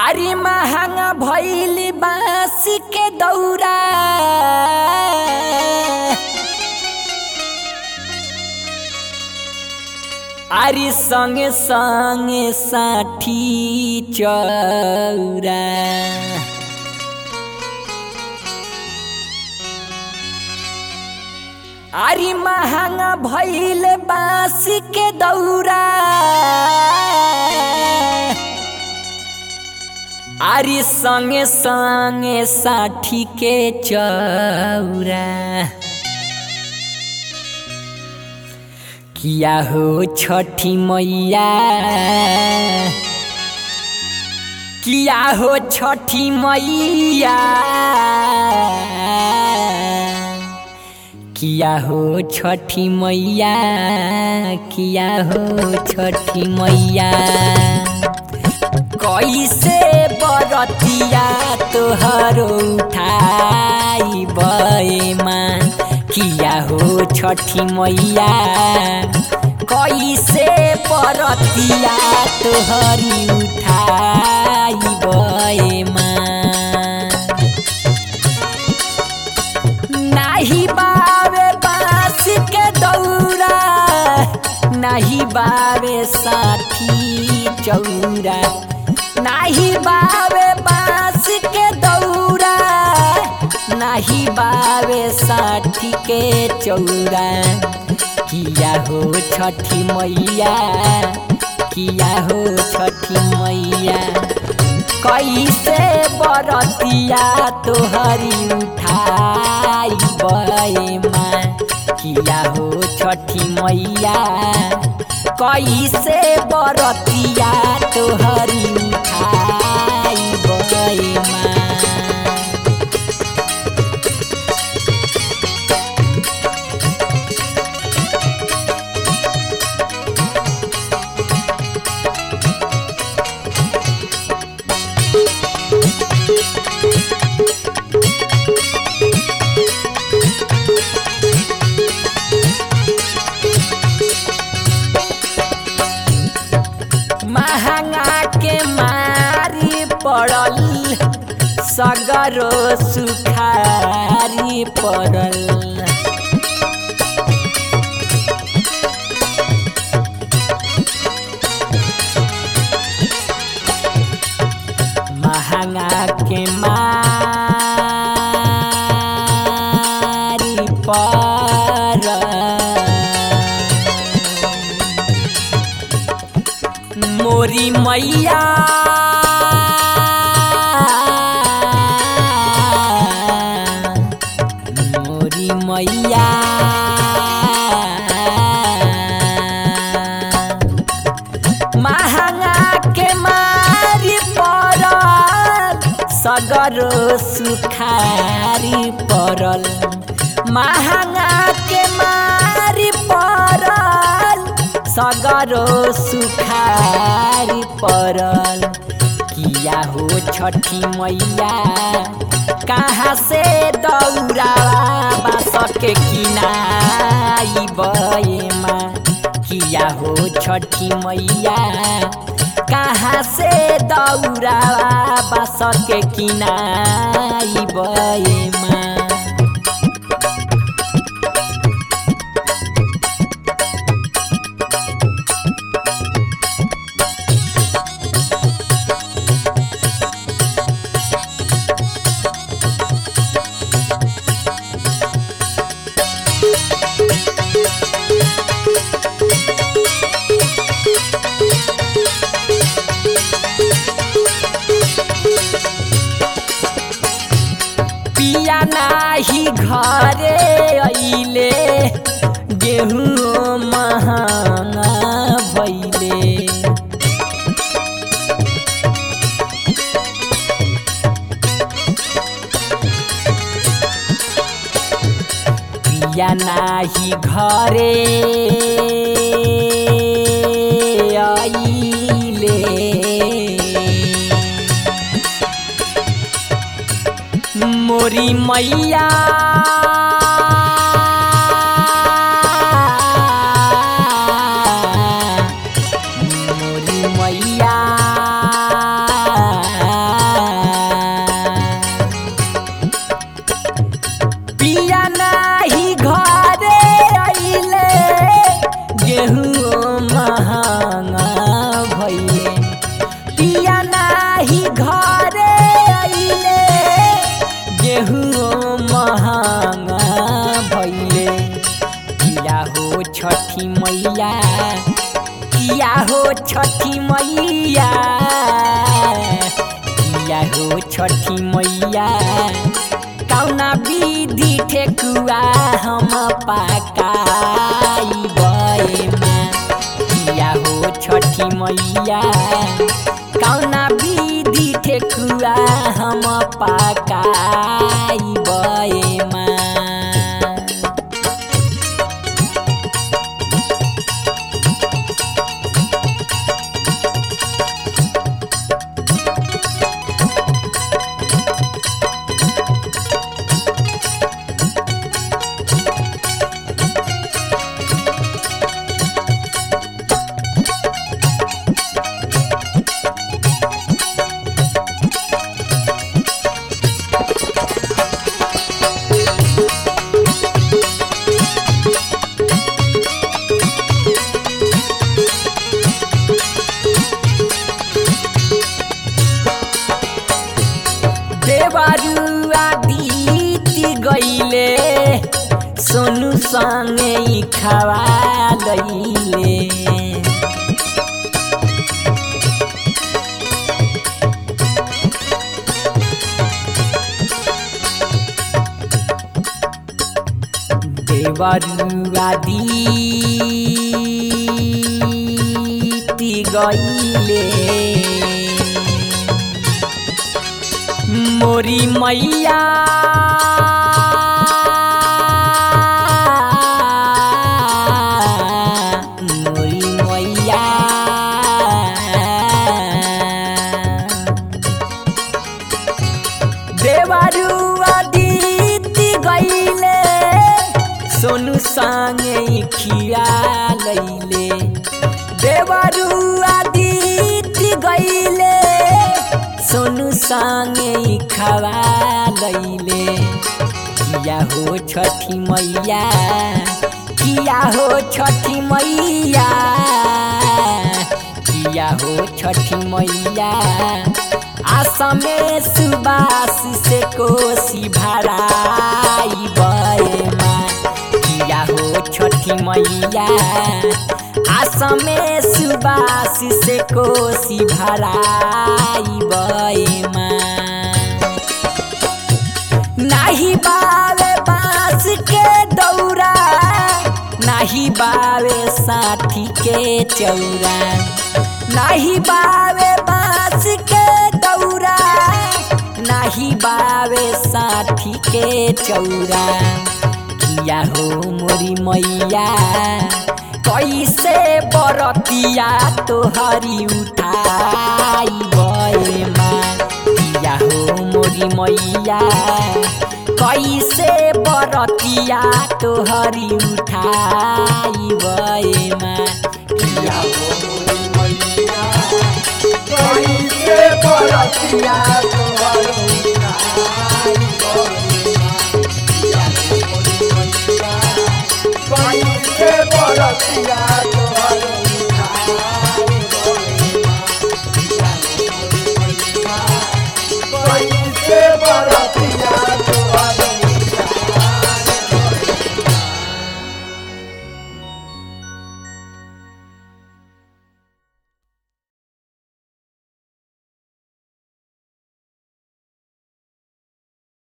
अरे महंगा भैली बांस के दौरा अरे संगे संगे साठी चौरा अरे महंगा भैल बांस के दौरा अरे संगे संगे साठी के चौरा किया हो छठी मैया किया हो छठी मैया किया हो छठी मैया किया हो छठी मैया कैसे बरतिया तोहर उठाई बमा किया हो छठी मैया कैसे बरतिया तोहरी उठाई बमा नाही बावे बास के दौरा नाही बावे साथी चौरा नाही बावे बास के दौरा नाही बावे साथी के चौरा किया हो छठी मैया किया हो छठी मैया कैसे बरतिया तोहरी उठाई बमा किया हो छठी मैया कैसे बरतिया तोहरी उठाई बमा महंगा के मारी पड़ल सगरो सुखारी पड़ल महंगा के मारी पड़ल मोरी मैया मोरी मैया महंगा के मारी पड़ल सगरो सुखारी पड़ल महंगा के मारी पड़ल सगरो सुखारी पड़ल किया हो छठी मैया कहाँ से दौड़ा बास के किनाई बमा किया हो छठी मैया कहाँ से दौड़ा बास के किनाई बमा पिया नाही घरे अइले गेहूँ महंगा भैले पिया नाही घरे अइले मोरी मैया मोरी मैया मैया किया हो छठी मैया किया हो छठी मैया कौना विधि ठेकुआ हम पकाई बएमा किया हो छठी मैया कौना विधि ठेकुआ हम पकाई बएमा देवरुआ बीती गईले सोनू संगे खवा लईले देवरुआ बीती गईले मोरी मैया मोरी मैया देवरुआ दीती गईले सोनू संगे खिया लैले देवरुआ दीती गईले सोनू संगे खवा लैले किया हो छठी मैया किया हो छठी मैया किया हो छठी मैया आसमे सुबास से कोसी भराई बएमा किया हो छठी मैया आसमे सुबास से कोसी भराई बएमा नाही बावे बांस के दौरा नाही बावे साथी के चौरा नाही बावे बांस के दौरा नाही बावे साथी के चौरा किया हो मोरी मैया कैसे बरतिया तोहरी उठाई बएमा किया हो मोरी मैया कैसे बरतिया तोहरी उठाई बएमा किया हो मोरी मैया कैसे बरतिया तो